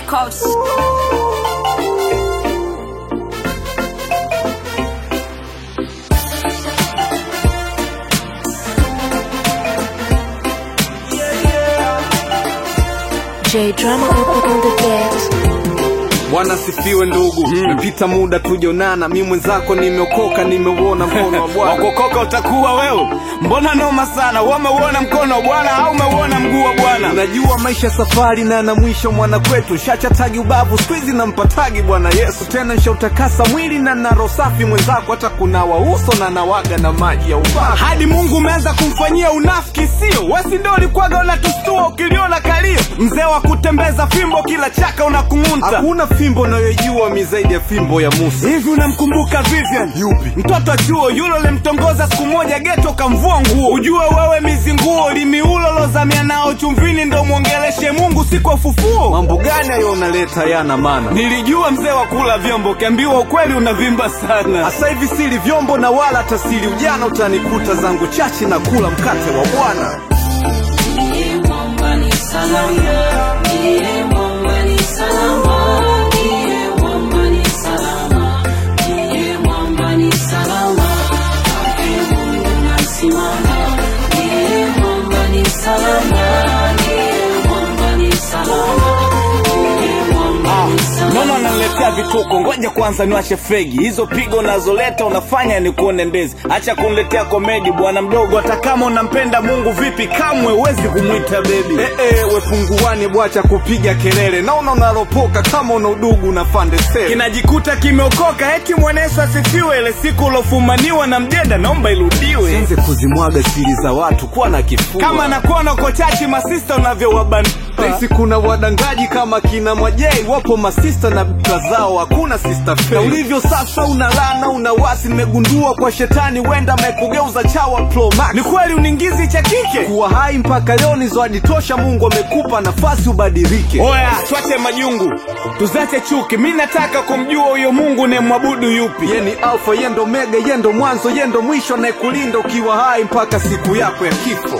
Records. J drama on the beat. Bwana sifiwe ndugu, mepita muda tujonana, mi mwenzako nimeokoka, nimeuona mkono wa Bwana. wakokoka utakuwa wewe mbona noma sana wameuona mkono wa bwana au umeuona mguu wa bwana Najua maisha safari na na mwisho mwana kwetu, shachatagi ubavu skwizi na mpatagi Bwana Yesu, tena nshautakasa mwili na naro safi mwenzako, hata kunawa uso na nawaga na maji ya ubavu. hadi mungu umeanza kumfanyia unafiki sio wesi ndo ulikwaga unatustua ukiliona kalio mzee wa kutembeza fimbo kila chaka unakung'unta Hakuna fimbo unayojua mi zaidi ya fimbo ya Musa. hivi unamkumbuka vivian Yupi? mtoto wa chuo yule ulimtongoza siku moja geto kamvua nguo ujue wewe mizinguo limiulo lozamia nao chumvini ndo mwongeleshe mungu siku ya ufufuo Mambo gani hayo unaleta yana maana? nilijua mzee wa kula vyombo ukiambiwa ukweli unavimba sana Sasa hivi sili vyombo na wala hata sili ujana, utanikuta zangu chache na kula mkate wa Bwana. Nono ananiletea vituko, ngoja kwanza niwashe fegi. Hizo pigo unazoleta unafanya ni kuone ndezi. Acha kuniletea komedi bwana mdogo, hata kama unampenda Mungu vipi, kamwe huwezi kumwita bebi. Eh, eh, we punguani bwacha kupiga kelele, naona unalopoka kama una udugu na fande sele. Kinajikuta kimeokoka, eti mwanesu asifiwe. Ile siku ulofumaniwa na mjeda, naomba irudiwe. Sianze kuzimwaga siri za watu, kuwa na kifua. Kama nakuona uko chachi masista unavyowabana Sisi kuna wadangaji kama kina Mwajei, wapo masista na bika zao, hakuna sister fake. Na ulivyo sasa una lana una wasi, nimegundua kwa shetani wenda amekugeuza chawa Pro Max. ni kweli uningizi cha kike. kuwa hai mpaka leo ni zawadi tosha, Mungu amekupa nafasi ubadilike. Oya, twache majungu, tuzache chuki. Mi nataka kumjua huyo Mungu ne mwabudu yupi. Ye ni alfa, ye ndo mega, ye ndo mwanzo, ye ndo mwisho, anayekulinda ukiwa hai mpaka siku yako ya kifo.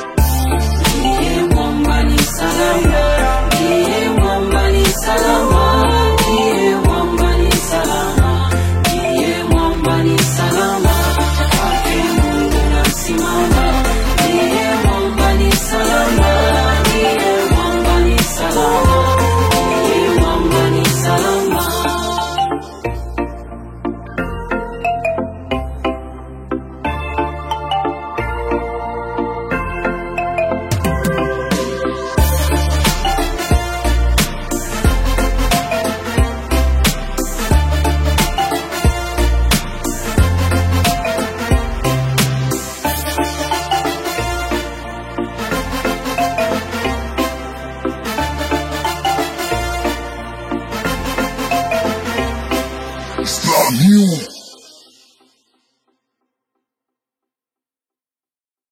Stop you.